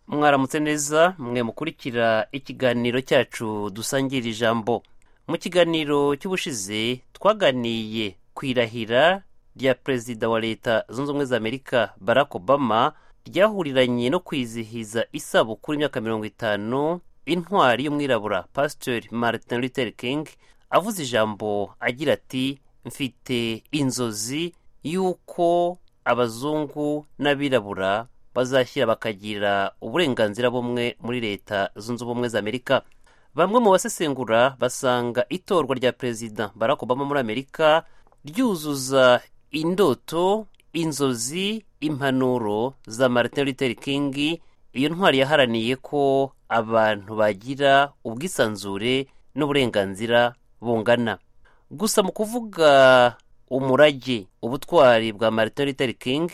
mwaramutse neza mwe mukurikira ikiganiro cyacu dusangira ijambo mu kiganiro cy'ubushize twaganiye ku irahira rya perezida wa leta zunze ubumwe za amerika barack obama ryahuriranye no kwizihiza isabukuru y'imyaka mirongo itanu intwari y'umwirabura pasiteri martin luther king avuze ijambo agira ati mfite inzozi y'uko abazungu n'abirabura bazashyira bakagira uburenganzira bumwe muri leta zunze ubumwe za amerika bamwe mu basesengura basanga itorwa rya perezida barack obama muri amerika ryuzuza indoto inzozi impanuro za martin luther king iyo ntwari yaharaniye ko abantu bagira ubwisanzure n'uburenganzira bungana gusa mu kuvuga umurage ubutwari bwa martin luther king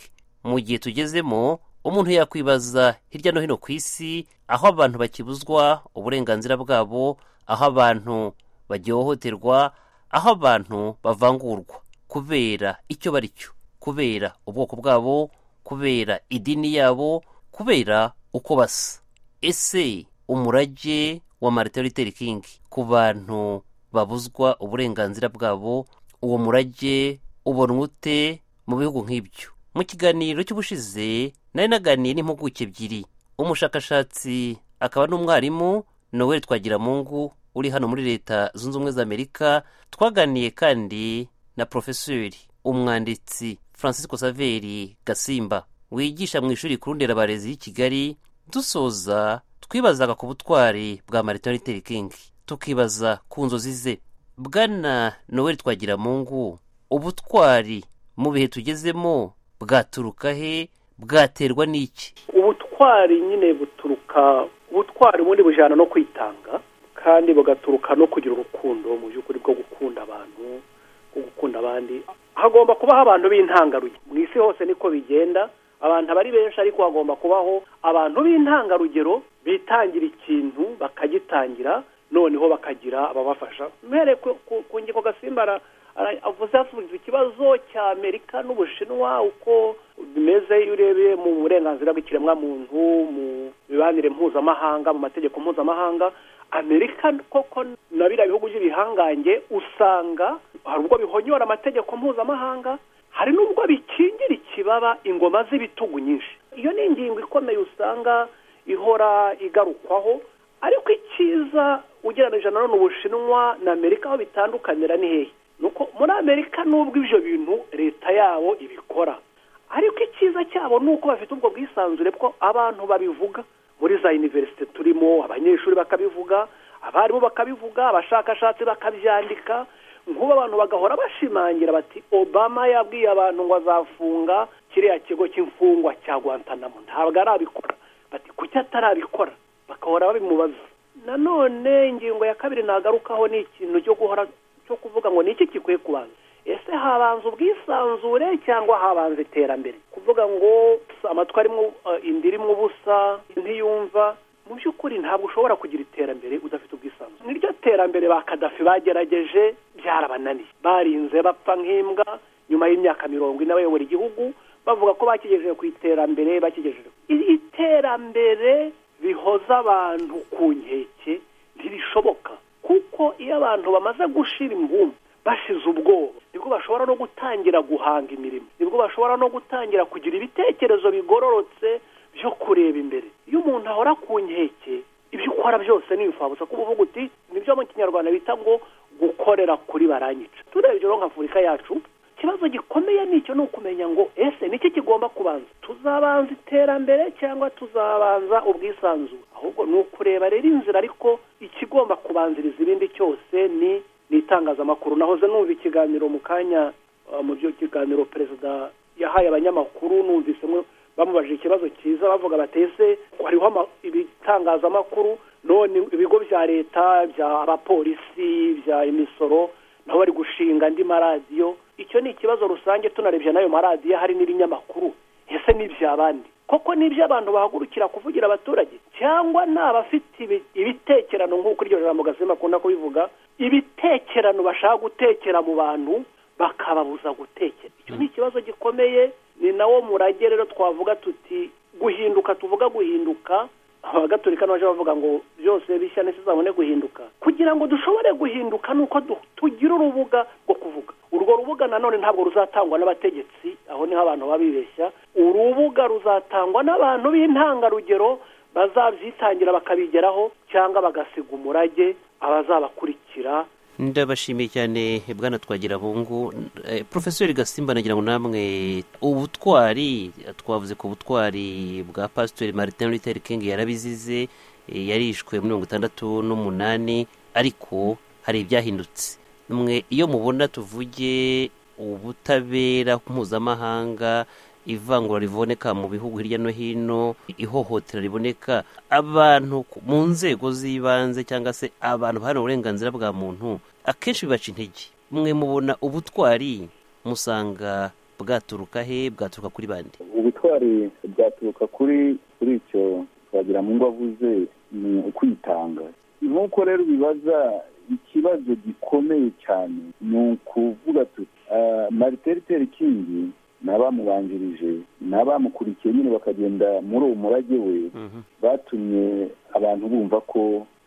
mu gihe tugezemo umuntu yakwibaza hirya no hino ku isi aho abantu bakibuzwa uburenganzira bwabo aho abantu bagihohoterwa aho abantu bavangurwa kubera icyo bari cyo kubera ubwoko bwabo kubera idini yabo kubera uko basa ese umurage wa martin luther king ku bantu babuzwa uburenganzira bwabo uwo murage ubonwa ute mu bihugu nk'ibyo mu kiganiro cy'ubushize nari naganiye n'impuguke ebyiri umushakashatsi akaba n'umwarimu noel twagiramungu uri hano muri leta zunze ubumwe za amerika twaganiye kandi na porofeseri umwanditsi francisco saveri gasimba wigisha mu ishuri rikuru nderabarezi y'i kigali dusoza twibazaga ku butwari bwa martin luther king tukibaza ku nzozi ze bwana noel twagiramungu ubutwari mu bihe tugezemo bwaturuka he bwaterwa n'iki ubutwari nyine buturuka ubutwari bundi bujyana no kwitanga kandi bugaturuka no kugira urukundo mu by'ukuri bwo gukunda abantu bwo gukunda abandi hagomba kubaho abantu b'intangarugero mu isi hose niko bigenda abantu aba ari benshi ariko hagomba kubaho abantu b'intangarugero bitangira ikintu bakagitangira noneho bakagira ababafasha mpereye ku- ku- ku ngingo gasimba ara- ara- avuze asubiza ikibazo cya amerika n'ubushinwa uko bimeze iyo urebeye mu burenganzira bw'ikiremwamuntu mu mibanire mpuzamahanga mu mategeko mpuzamahanga amerika koko na biriya bihugu by'ibihangange usanga hari ubwo bihonyora amategeko mpuzamahanga hari n'ubwo bikingira ikibaba ingoma z'ibitugu nyinshi iyo ni ingingo ikomeye usanga ihora igarukwaho ariko icyiza ugereranije na none ubushinwa na amerika aho bitandukanira ni hehe ni uko muri amerika nubwo ibyo bintu leta yabo ibikora ariko icyiza cyabo ni uko bafite ubwo bwisanzure bwo abantu babivuga muri za univerisite turimo abanyeshuri bakabivuga abarimu bakabivuga abashakashatsi bakabyandika nk'ubu abantu bagahora bashimangira bati obama yabwiye abantu ngo azafunga kiriya kigo cy'imfungwa cya guantanamo ntabwo arabikora bati kuki atarabikora bakahora babimubaza nanone ingingo ya kabiri nagarukaho ni ikintu cyo guhora cyo kuvuga ngo ni iki gikwiye kubanza ese habanza ubwisanzure cyangwa habanza iterambere kuvuga ngo amatwi arimo eh, inda irimo ubusa ntiyumva mu by'ukuri ntabwo ushobora kugira iterambere udafite ubwisanzure niryo terambere ba kadafi bagerageje byarabananiye barinze bapfa nk'imbwa nyuma y'imyaka mirongo ine bayobora igihugu bavuga ko bakigejeje ku iterambere bakigejeje Iri iterambere rihoza abantu ku nkeke ntirishoboka kuko iyo abantu bamaze gushira imbumba bashize ubwoba nibwo bashobora no gutangira guhanga imirimo nibwo bashobora no gutangira kugira ibitekerezo bigororotse byo kureba imbere iyo umuntu ahora ku nkeke ibyo ukora byose ni imfabusa kuba uvuga uti nibyo mu kinyarwanda bita ngo gukorera kuri baranyica turebye rero nka afurika yacu ikibazo gikomeye nicyo ni ukumenya ngo ese niki kigomba kubanza tuzabanza iterambere cyangwa tuzabanza ubwisanzure ahubwo ni ukureba rero inzira ariko ikigomba kubanziriza ibindi cyose ni ni itangazamakuru nahoze numva ikiganiro mu kanya uh, mu byo kiganiro perezida yahaye abanyamakuru numvise mwe- bamubajije ikibazo cyiza bavuga bati ese hariho ama- ibitangazamakuru none ibigo bya leta by'abapolisi bya imisoro nabo bari gushinga andi maradiyo icyo ni ikibazo rusange tunarebye n'ayo maradiyo hari n'ibinyamakuru ese n'iby'abandi koko n'iby'abantu bahagurukira kuvugira abaturage cyangwa ni abafite ibi- ibitekerano nk'uko iryo jambo gazima akunda kubivuga ibitekerano bashaka gutekera mu bantu bakababuza gutekera icyo ni ikibazo gikomeye ni nawo murage rero twavuga tuti guhinduka tuvuga guhinduka abagatolika n'abaje bavuga ngo byose bishya n'isi zabone guhinduka kugira ngo dushobore guhinduka ni uko du- tugira urubuga rwo kuvuga urwo rubuga nanone ntabwo ruzatangwa n'abategetsi aho niho abantu baba bibeshya urubuga ruzatangwa n'abantu b'intangarugero bazabyitangira bakabigeraho cyangwa bagasiga umurage abazabakurikira ndabashimiye cyane bwana twagirabungu Eh, porofeseri gasimba nagira ngo namwe ubutwari twavuze ku butwari bwa pasitori martin luther king yarabizize eh, yarishwe muri mirongo itandatu n'umunani ariko hari ibyahindutse mwe iyo mubona tuvuge ubutabera mpuzamahanga ivangura riboneka mu bihugu hirya no hino ihohotera riboneka abantu ku- mu nzego z'ibanze cyangwa se abantu baharanira uburenganzira bwa muntu akenshi bibaca intege mwe mubona ubutwari musanga bwaturuka he bwaturuka kuri bande ubutwari bwaturuka kuri kuri icyo twagira mu ngo avuze ni ukwitanga nk'uko rero bibaza ikibazo gikomeye cyane ni ukuvuga tuti ah, martin luther king n'abamubanjirije n'abamukurikiye nyine bakagenda muri uwo murage we batumye abantu bumva ko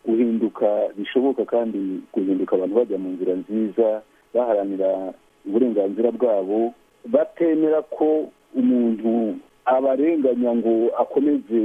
guhinduka bishoboka kandi guhinduka abantu bajya mu nzira nziza baharanira uburenganzira bwabo batemera ko umuntu abarenganya ngo akomeze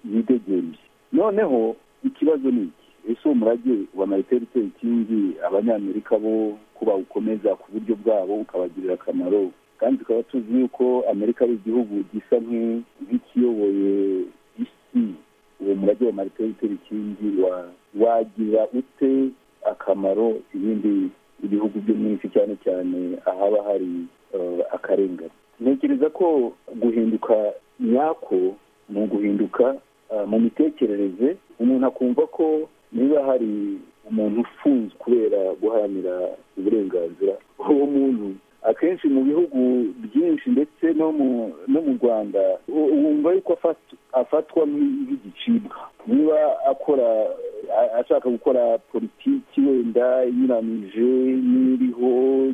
yidegembye noneho ikibazo ni iki ese uwo murage wa marite luther king abanyamerika bo ko bawukomeza ku buryo bwabo ukabagirira akamaro kandi tukaba tuzi yuko amerika ari igihugu gisa nk'i- nk'ikiyoboye isi uwo murage wa marite luther king wa- wagira ute akamaro ibindi ibihugu byo mu isi cyane cyane ahaba hari eh, akarengane ntekereza ko guhinduka nyako ni uguhinduka eh, mu mitekerereze umuntu akumva ko niba hari umuntu ufunzwe kubera guharanira uburenganzira uwo muntu akenshi mu bihugu byinshi ndetse no mu no mu rwanda u- wumva yuko afat- afatwa nk'i- nk'igicibwa niba akora a- ashaka gukora politiki wenda inyuranije n'iriho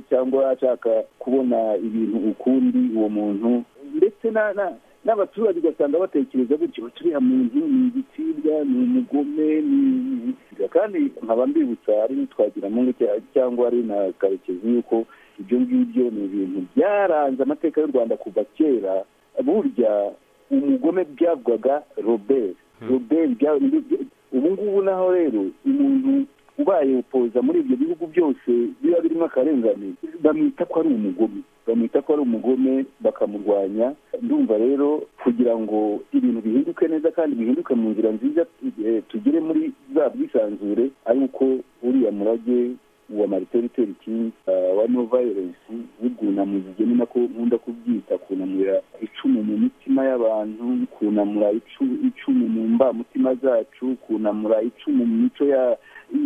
cyangwa ashaka kubona ibintu ukundi uwo muntu ndetse na- na- n'abaturage ugasanga batekereza gutyo bati uriya muntu ni igitsibwa ni umugome ni kandi nkaba mbibutsa ari n'itwagira mungu cyangwa ari na karekezi yuko ibyo ngibyo ni ibintu byaranze amateka y'u rwanda kuva kera burya umugome byavugwaga robert robert bya- ndi- bya- ubu ngubu naho rero umuntu ubaye opoza muri ibyo bihugu byose biba birimo akarengane bamwita ko ari umugome bamwita ko ari umugome bakamurwanya ndumva rero kugira ngo ibintu bihinduke neza kandi bihinduke mu nzira nziza eh, tugere muri za bwisanzure ari uko uriya murage wa marite luther king ah, wa no violence w'urwunamuzige ni nako nkunda kubyita kunamura icumu mu mitima y'abantu kunamura icu- icumu mu mbamutima zacu kunamura icumu mu mico ya-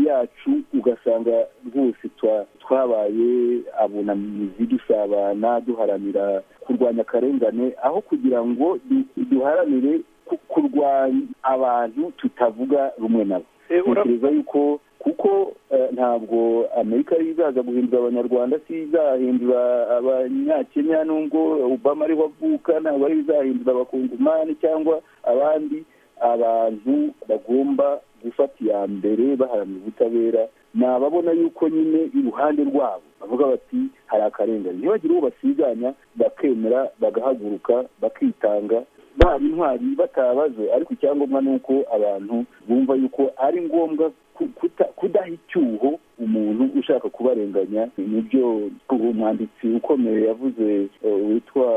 yacu ugasanga rwose twa- twabaye abunamizi dusabana duharanira kurwanya akarengane aho kugira ngo du- duharanire ku- kurwanya abantu tutavuga rumwe nabo Eh, ura- tekereza yuko kuko eh, ntabwo amerika izaza guhindura abanyarwanda si izahindura abanyakenya nubwo obama ariho avuka ntabwo ari izahindura abakungumani cyangwa abandi abantu bagomba gufata iya mbere baharanira ubutabera ni ababona yuko nyine iruhande rwabo bavuga bati hari akarengane ntibagire uwo basiganya bakemera bagahaguruka bakitanga baba intwari batabaze ariko icyangombwa ni uko abantu bumva yuko ari ngombwa ku- kuta- kudaha icyuho umuntu ushaka kubarenganya nibyo umwanditsi ukomeye yavuze eh, witwa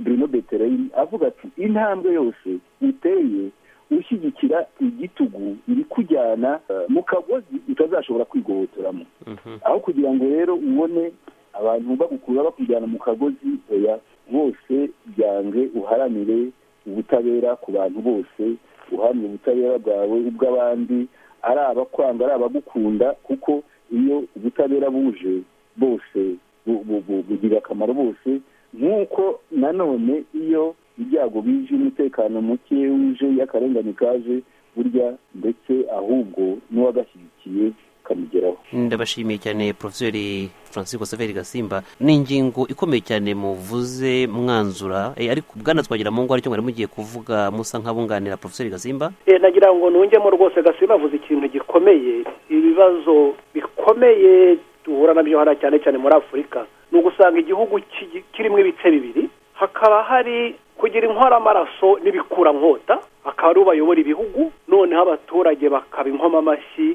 bruno beterin avuga ati intambwe yose uteye ushyigikira igitugu iri kujyana eh, mu kagozi utazashobora kwigobotoramo aho kugira ngo rero ubone abantu bagukura bakujyana mu kagozi oya bose byange uharanire ubutabera ku bantu bose uharanire ubutabera bwawe ubw'abandi ari abakwanga ari abagukunda kuko iyo ubutabera buje bose bu- bu- bu- bugirira akamaro bose nk'uko nanone iyo ibyago bije umutekano muke uje iyo akarengane kaje burya ndetse ahubwo n'uwagashyigikiye bakamugeraho ndabashimiye cyane porofeseri francis saveri gasimba ni ingingo ikomeye cyane muvuze mwanzura eh, ariko bwana twagira mu ngo aricyo mwari mugiye kuvuga musa nk'abunganira porofeseri gasimba Eh, nagira ngo nungemo rwose gasima avuze ikintu gikomeye ibibazo bikomeye duhura nabyo hano cyane cyane muri afurika ni ugusanga igihugu kigi- kirimo ibice bibiri hakaba hari kugira inkoramaraso n'ibikurankota akaba ari ubayobora ibihugu noneho abaturage bakaba inkoma amashyi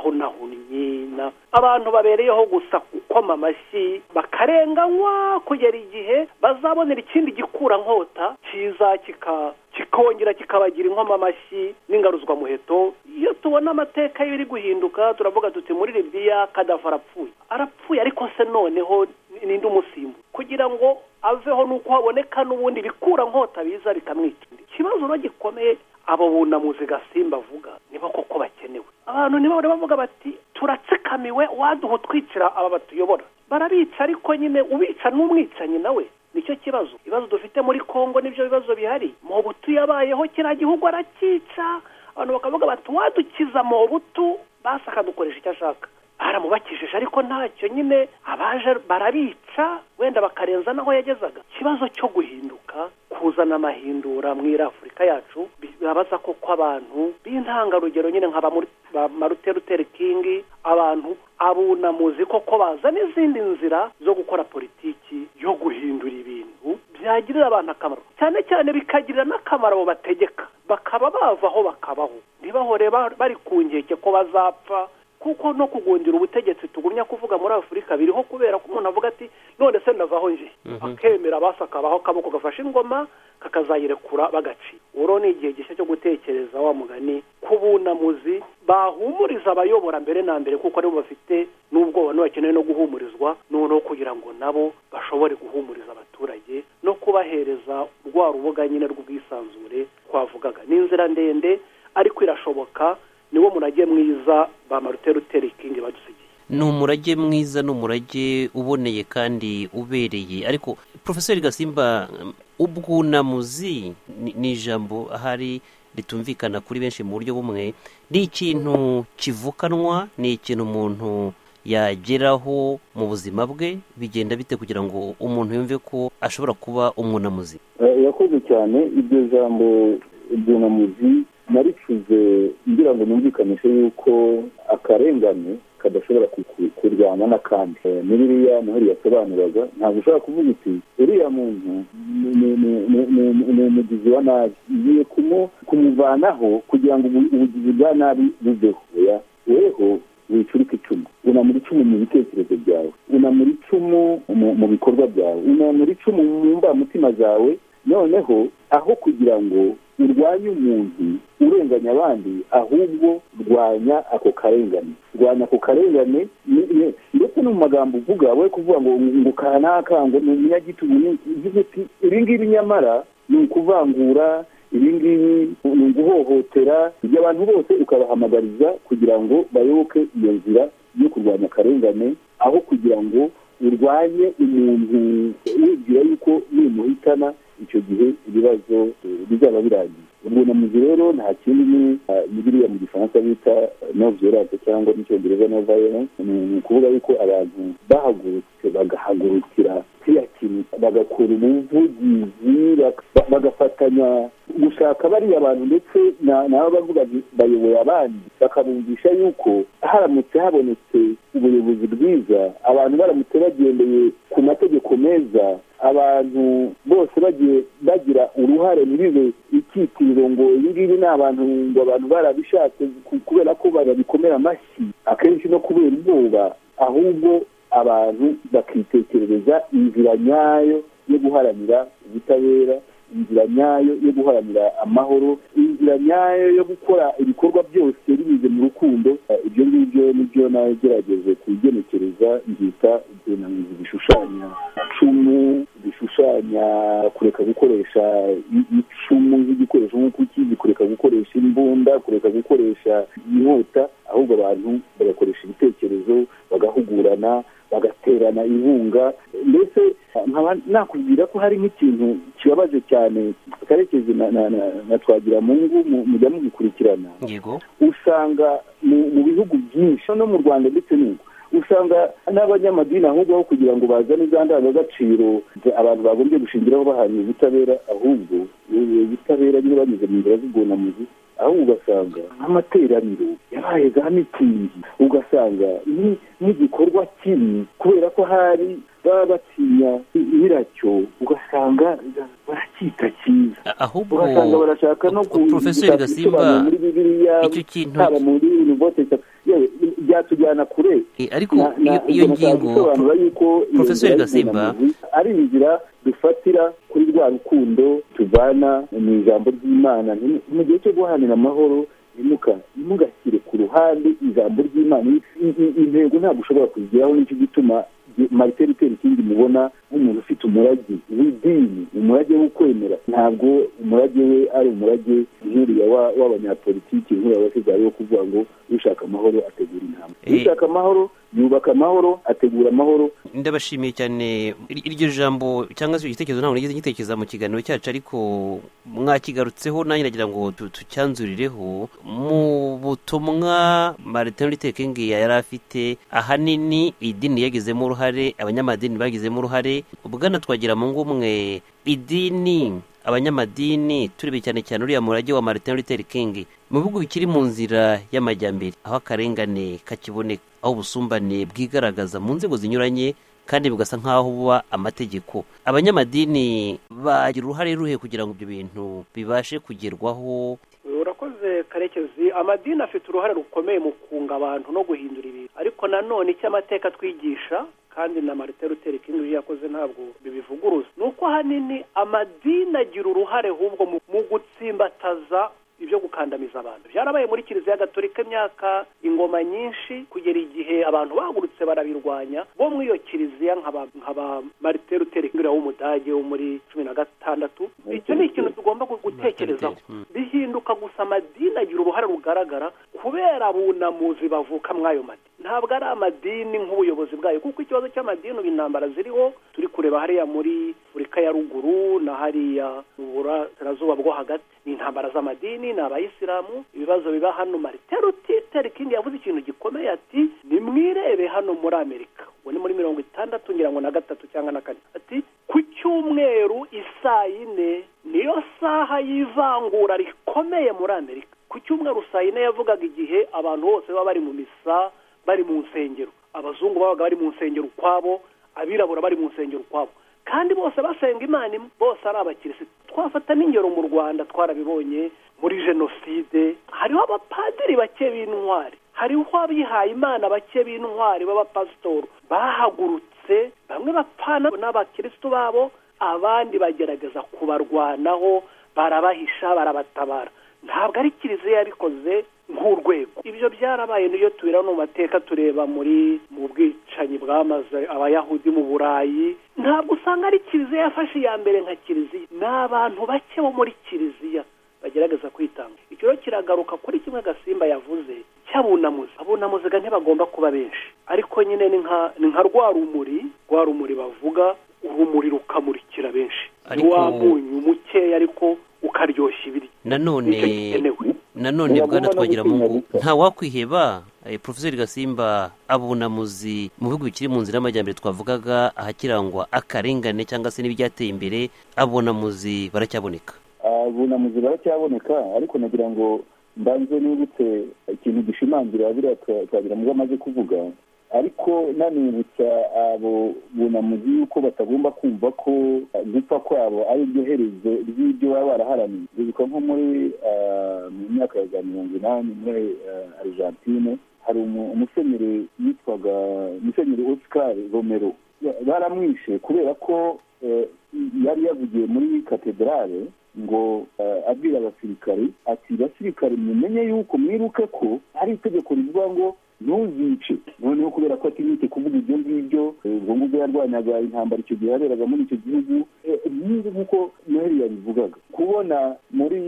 n'abahonahunnyi na- abantu babereyeho gusa gukoma amashyi bakarenganywa kugera igihe bazabonera ikindi gikurankota cyiza kika kikongera kikabagira inkoma amashyi n'ingaruzwamuheto iyo tubona amateka y'ibiri guhinduka turavuga tuti muri libiya kadafa arapfuye arapfuye ariko se noneho ni- ninde umusimbu kugira ngo aveho nuko haboneka n'ubundi bikura nkota biza bikamwica ikibazo no gikomeye abo bunamuzi gasimba avuga nibo koko bakenewe abantu nibo bari bavuga bati turatsikamiwe waduha utwicira aba batuyobora barabica ariko nyine ubica n'umwicanyi nawe nicyo kibazo ibibazo dufite muri kongo nibyo bibazo bihari mobutu yabayeho kiriya gihugu arakica abantu bakavuga bati wadukiza mobutu basi akadukoresha icyo ashaka baramubakishije ariko ntacyo nyine abaje barabica wenda bakarenza n'aho yagezaga ikibazo cyo guhinduka kuzana amahindura muri afurika yacu bi- birabaza koko abantu b'intangarugero nyine nka ba Mur- ba marute luteri kingi abantu abunamuzi koko baza n'izindi nzira zo gukora politiki yo guhindura ibintu byagirira abantu akamaro cyane cyane bikagirira n'akamaro abo bategeka bakaba bavaho bakabaho ntibahore ba- bari ku nkeke ko bazapfa kuko no kugundira ubutegetsi tugumya kuvuga muri afurika biriho kubera ko umuntu avuga ati none se ndavaho nje akemera basakabaho akaboko gafashe ingoma kakazayirekura bagaci uro ni igihe gishya cyo gutekereza wa mugani ku bunamuzi bahumuriza abayobora mbere na mbere kuko aribo bafite n'ubwoba n'abakeneye no guhumurizwa noneho kugira ngo nabo bashobore guhumuriza abaturage no kubahereza rwa rubuga nyine rw'ubwisanzure twavugaga ni inzira ndende ariko irashoboka niwo murage mwiza ba marute luteri kingi badusigiye ni umurage mwiza ni umurage uboneye kandi ubereye ariko porofeseri gasimba um, ubwunamuzi ni- ni ijambo ahari ritumvikana kuri benshi mu buryo bumwe ni ikintu kivukanwa ni ikintu umuntu yageraho mu buzima bwe bigenda bite kugira ngo umuntu yumve ko ashobora kuba umwunamuzi Eh, yakoze cyane iryo jambo ryunamuzi naricuze ngira ngo numvikanishe yuko akarengane kadashobora ku- ku- kurwana n'akandi Eh, ni biriya muheri yasobanuraga ntabwo ushobora kuvuga uti uriya muntu ni- ni- ni- ni- ni- ni umugizi wa nabi ngiye kumu- kumuvanaho kugira ngo ubu- ubugizi bwa nabi buveho Oya, weho wicurika icumu unamura icumu mu bitekerezo byawe unamura icumu mu- mu bikorwa byawe unamura icumu mu mbamutima zawe noneho aho kugira ngo urwanye umuntu urenganya abandi ahubwo rwanya ako karengane rwanya ako karengane ni- ni- ndetse no mu magambo uvuga we kuvuga ngo ngo kanaka ngo ni umunyagitugu ni uvuga uti ibi ngibi nyamara ni ukuvangura ibi ngibi ni uguhohotera ibyo abantu bose ukabahamagariza kugira ngo bayoboke iyo nzira yo kurwanya akarengane aho kugira ngo urwanye umuntu wibwira yuko nimuhitana icyo gihe ibibazo eh, bizaba birangiye ubwonamuzi rero nta kindi ni ah, ni biriya mu gifaransa bita no violence cyangwa mu cyongereza no violence ni ni ukuvuga yuko abantu bahagurutse bagahagurukira kiriya kintu bagakora ubuvugizi bak- ba- bagafatanya gushaka bariya bantu ndetse na- nabo bavuga nti bayoboye abandi bakabumvisha yuko haramutse habonetse ubuyobozi bwiza abantu baramutse bagendeye ku mategeko meza abantu bose bagiye bagira uruhare muri izo icyitiro ngo ibi ngibi ni abantu ngo abantu barabishatse ku- kubera ko barabikomera amashyi akenshi no kubera ubwoba ahubwo abantu bakitekerereza inzira nyayo yo guharanira ubutabera inzira nyayo yo guharanira amahoro inzira nyayo yo gukora ibikorwa byose binyuze mu rukundo Eh, ibyo ngibyo nibyo nagerageje kugenekereza nzita ubwunamizi bishushanya icumu bishushanya kureka gukoresha i- icumu nk'igikoresho nk'uko ukizi kureka gukoresha imbunda kureka gukoresha inkota ahubwo abantu bagakoresha ibitekerezo bagahugurana bagaterana inkunga mbese nkaba nakubwira ko hari nk'ikintu kibabaje cyane karekezi na, na, na, na twagiramungu mu- mujya mu dukurikirana yego usanga mu- mu bihugu byinshi no mu rwanda ndetse n'ubu usanga n'abanyamadini ahubwo aho kugira ngo bazane za ndangagaciro za- abantu bagombye gushingiraho bahamya ubutabera ahubwo eh, ubutabera nyine banyuze mu nzira z'ubwunamuzi ahubwo ugasanga nk'amateraniro yabaye za mitingi ugasanga ni- n'igikorwa kibi kubera ko hari baba batinya nyiracyo ugasanga baracyita cyiza A- ahubwo ugasanga barashaka no Pro- Profeseri gushaka Gasimba, ibisobanuro muri bibiliya icyo kintu haba muri univote yewe byatujyana kure Eh, ariko iyo- iyo ngingo bisobanura yuko iyo Profeseri nzira Gasimba. y'ubwunganizi ari inzira dufatira kuri rwa rukundo tuvana mu ijambo ry'imana Nti- mu gihe cyo guharanira amahoro ntimuka ntimugashyire ku ruhande ijambo ry'imana I- i- intego ntabwo ushobora kuzigeraho nicyo gituma marite ritera ikindi mubona nk'umuntu ufite umurage w'idini umurage wo kwemera ntabwo umurage we ari umurage nk'uriya wa- w'abanyapolitiki nk'uriya wasigaye wo kuvuga ngo ushaka amahoro ategura intambwe Eh. ushaka amahoro yubaka amahoro ategura amahoro ndabashimiye cyane Ir- iryo jambo cyangwa se icyo gitekerezo ntabwo nigeze ngitekereza mu kiganiro cyacu ariko mwakigarutseho nanjye nagira ngo tu- tucyanzurireho mu butumwa martin luther king yari afite ahanini idini yagizemo uruhare abanyamadini bagizemo uruhare ubwana twagira mu ngumwe idini abanyamadini turebeye cyane cyane uriya murage wa martin luther king mu bihugu bikiri mu nzira y'amajyambere aho akarengane kakiboneka aho ubusumbane bwigaragaza mu nzego zinyuranye kandi bugasa nk'aho buba amategeko abanyamadini bagira uruhare ruhe kugira ngo ibyo bintu bibashe kugerwaho urakoze karekezi amadini afite uruhare rukomeye mu kunga abantu no guhindura ibintu ariko nanone icyo amateka atwigisha kandi na marite ruteri kingi iyo yakoze ntabwo bibivuguruza ni uko ahanini amadini agira uruhare ahubwo mu- mu gutsimbataza ibyo gukandamiza abantu byarabaye muri kiliziya gatolika imyaka ingoma nyinshi kugera igihe abantu bahagurutse barabirwanya bo muri iyo kiliziya nka ba- nka ba marite ruteri kingi uriya w'umudage wo muri cumi na gatandatu icyo ni ikintu tugomba gu- gutekerezaho Mm. bihinduka gusa amadini agira uruhare rugaragara kubera abunamuzi bavuka muri ayo madini ntabwo ari amadini nk'ubuyobozi bwayo kuko ikibazo cy'amadini ubu intambara ziriho turi kureba hariya muri afurika ya ruguru na hariya mu burasirazuba bwo hagati ni intambara z'amadini ni abayisilamu ibibazo biba hano mariteru titeri kingi yavuze ikintu gikomeye ati nimwirebe hano muri amerika ubu ni muri mirongo itandatu ngira ngo na gatatu cyangwa na kane ati ku cyumweru isaa yine niyo saha y'ivangura rikomeye muri amerika ku cyumweru saa yine yavugaga igihe abantu bose baba bari mu misa bari mu nsengero abazungu babaga bari mu nsengero ukwabo abirabura bari mu nsengero ukwabo kandi bose basenga imana imwe bose ari abakirisitu twafata n'ingero mu rwanda twarabibonye muri jenoside hariho abapadiri bake b'intwari hariho abihaye imana bake b'intwari b'abapasitori bahagurutse bamwe bapfana n'abakirisitu babo abandi bagerageza kubarwanaho barabahisha barabatabara ntabwo ari kiliziya yabikoze nk'urwego ibyo byarabaye niyo tubira no mu mateka tureba muri mu bwicanyi bwamaze abayahudi mu burayi ntabwo usanga ari kiliziya yafashe iya mbere nka kiliziya ni abantu bake bo muri kiliziya bagerageza kwitanga icyo rero kiragaruka kuri kimwe gasimba yavuze cy'abunamuzi abunamuzi ga ntibagomba kuba benshi ariko nyine ni nka ni nka rwa rumuri rwa rumuri bavuga urumuri rukamurikira benshi ni Ariko- wa munyu mukeya ariko ukaryoshya ibiryo nicyo nanone gikenewe nanone Ntibagomba bwana no twagira gutinya mungu gupfa. nta wakwiheba eh, profeseri gasimba abunamuzi mu bihugu bikiri mu nzira y'amajyambere twavugaga ahakirangwa akarengane cyangwa se n'ibyateye imbere abunamuzi baracyaboneka abunamuzi baracyaboneka ariko nagira ngo mbanze nibutse ikintu gishimangira biriya twa- twagira mugo amaze kuvuga ariko nanibutsa abo bunamuzi yuko batagomba kumva ko eh, gupfa kwabo ari ryo herezo ry'ibyo baba baraharaniye bibuka nko muri ah, mu myaka ya za mirongo inani muri ah, argentine hari umu- umusenyeri yitwaga umusenyeri oscar romero Ba- baramwishe kubera ko eh, yari yavugiye muri katedrale ngo eh, abwira abasirikari ati basirikari mumenye yuko mwiruke ko ari itegeko rivuga ngo ntuzice noneho kubera ko atinyite kuvuga ibyo ngibyo eh, ubwo ngubwo yarwanyaga intambara icyo gihe yaberaga muri icyo gihugu eh, nk'ubu nk'uko noheli yabivugaga kubona muri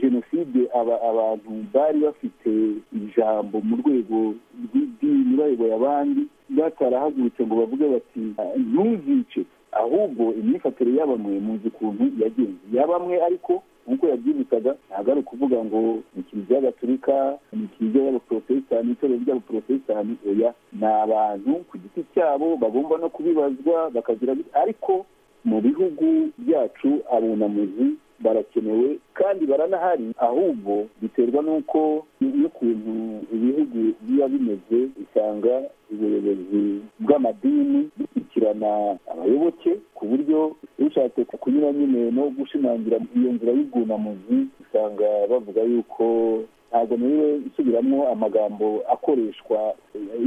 jenoside aba- abantu bari bafite ijambo mu rwego rw'idini bayoboye abandi batarahagurutse ngo bavuge bati "Ah, ntuzice ahubwo imyifatire y'abamwe muzi ukuntu yagenze iya bamwe ariko nk'uko yabyibutsaga ntabwo ari ukuvuga ngo ni kiliziya gatolika ni kiliziya y'abaporotesitanti itorero ry'abaporotesitanti oya ni abantu ku giti cyabo bagomba no kubibazwa bakagira ariko mu bihugu byacu abunamuzi barakenewe kandi baranahari ahubwo biterwa n'uko n'ukuntu ibihugu biba bimeze usanga ubuyobozi bw'amadini bushyikirana abayoboke ku buryo ushatse kunyura nyine no gushimangira iyo nzira y'ubwunamuzi usanga bavuga yuko ntabwo niwe isubiramo amagambo akoreshwa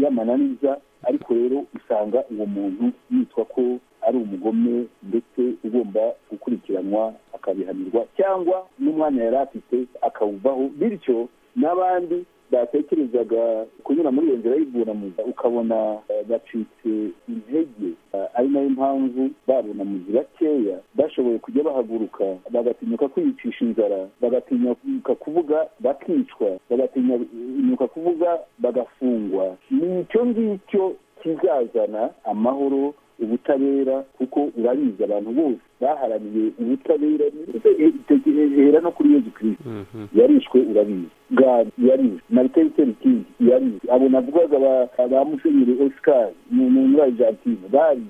y'amananiza ariko rero usanga uwo muntu yitwa ko ari umugome ndetse ugomba gukurikiranwa akabihanirwa cyangwa n'umwanya yari afite akawuvaho bityo n'abandi batekerezaga kunyura muri iyo nzira y'ubunamuzi ukabona bacitse intege ari nayo mpamvu babunamuzi bakeya bashoboye kujya bahaguruka bagatinyuka kwiyicisha inzara bagatinyuka kuvuga bakicwa bagatinyuka kuvuga bagafungwa ni icyo ngicyo kizazana amahoro ubutabera kuko urabizi abantu bose baharaniye ubutabera hera no kuri yezu kirisiti yarishwe urabizi gari yarize mariteri king yarize abo navugaga ba musenyeri oscar muri argentine bari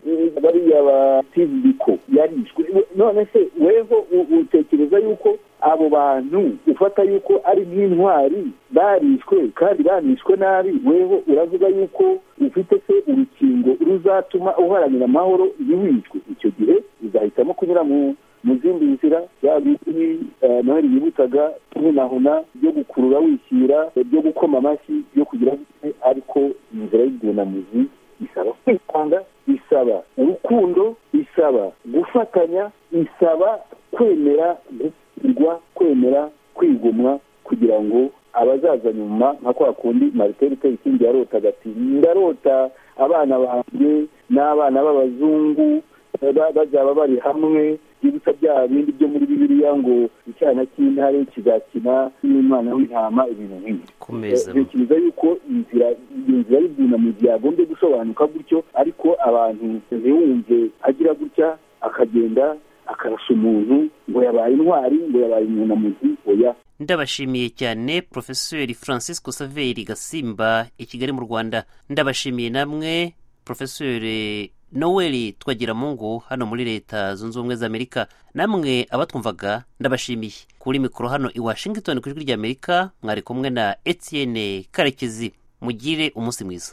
bariya ba steve biko yarishwe none se weho utekereza yuko abo bantu ufata yuko ari nk'intwari barishwe kandi banishwe nabi weho uravuga yuko ufite se urukingo ruzatuma uharanira amahoro ntiwicwe icyo gihe uzahitamo kunyura mu zindi nzira yaba izwi noheli yibutaga hunahuna byo gukurura wishyira byo gukoma amashyi byo kugira ariko inzira y'ubwunamuzi isaba kwitanga isaba urukundo isaba gufatanya isaba kwemera gukurwa kwemera kwigomwa kugira ngo abazaza nyuma nka kwa kundi mariteri tekingi yarotaga ati ndarota abana banjye n'abana b'abazungu bazaba bari hamwe byibutsa bya bindi byo muri bibiliya ngo icyana cy'intare kizakina n'umwana w'intama ibintu nk'ibi bikibuza yuko inzira iyo nzira y'ubwunamuzi yagombye gusobanuka gutyo ariko abantu ntiwumve agira gutya akagenda akarasa umuntu ngo yabaye intwari ngo yabaye umunamuzi oya ndabashimiye cyane porofeseri francisco saveri gasimba i kigali mu rwanda ndabashimiye namwe porofeseri noweli twagiramungu hano muri leta zunze ubumwe z'amerika namwe abatwumvaga ndabashimiye kuri mikoro hano i washington ku ijwi ry'amerika mwari kumwe na etienne karekezi mugire umunsi mwiza